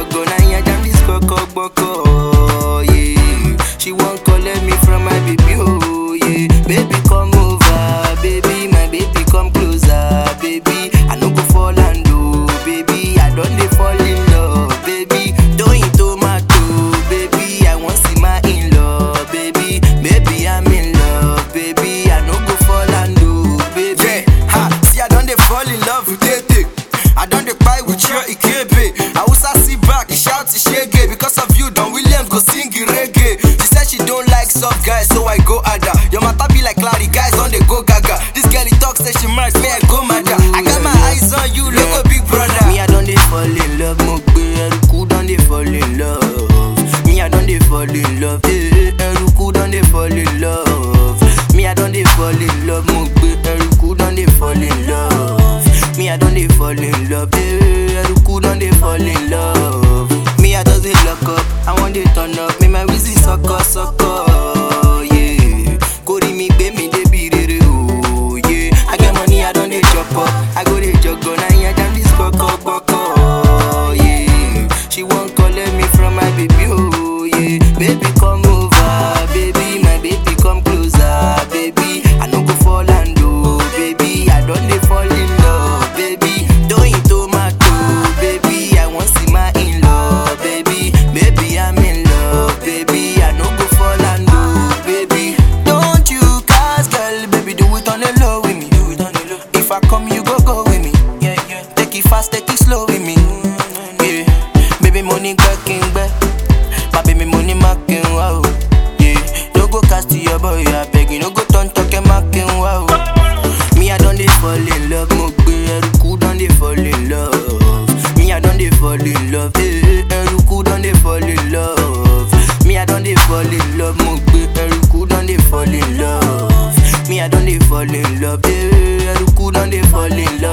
juggle, now yeah, jam this koko boko, yeah. She won't collect me from my baby, oh yeah. Baby come over, baby, my baby come closer, baby. I no go fall and do, baby. I don't dey fall in love, baby. Doing tomato, baby. I want see my in love, baby. Baby I'm in love, baby. I no go fall and do, baby. Yeah, ha, see I don't dey fall in love with Tete. I don't dey cry with your Ikebe. I also sit back, he shout to shege. Because of you, Don Williams go sing the reggae. She said she don't like soft guys, so I go harder. Your matter be like Larry, guys on the go gaga. This girl he talk say she mad, me I go mad. I got my eyes on you, look a big brother. Me, I don't dey fall in love. Mo gbe eruku don dey fall in love. Me, I don't dey fall in love. Eh, eruku don dey fall in love. Me, I don't dey fall in love. Mo gbe eruku don dey fall in love. Me, I don't dey fall in love. Eh, eruku don dey fall in love. Me, I just dey lock up. I want dey turn up. Me, my wheezy sucker sucker. Yeah, kori mi gbe mi débi rere o. Yeah, I get money, I don't dey chop up. I go dey juggle, now yeah, jam this koko boko. Yeah, she won't collect me from my baby, oh yeah. Baby come over, baby, my baby come closer, baby. I no go fall and do, baby. I don't dey fall in love, baby. Doing tomato, baby. I want see my in love, baby. Baby I'm in love, baby. I no go fall and do, baby. Don't you cast girl, baby, do it on the low with me. Do it on the low. If I come, you go go with me. Yeah, yeah. Take it fast, take it slow with me. Yeah, baby, money back in back. My baby, money marking wow. Yeah, no go cast to your boy, I beg you, no go turn talking marking wow. Me, I don't dey fall in love, mo gbe eruku don dey fall in love. Me, I don't dey fall in love, eh, eruku don dey fall in love. Me, I don't dey fall in love, mo gbe eruku don dey fall in love. Me, I don't dey fall in love, eh, eruku don dey fall in love.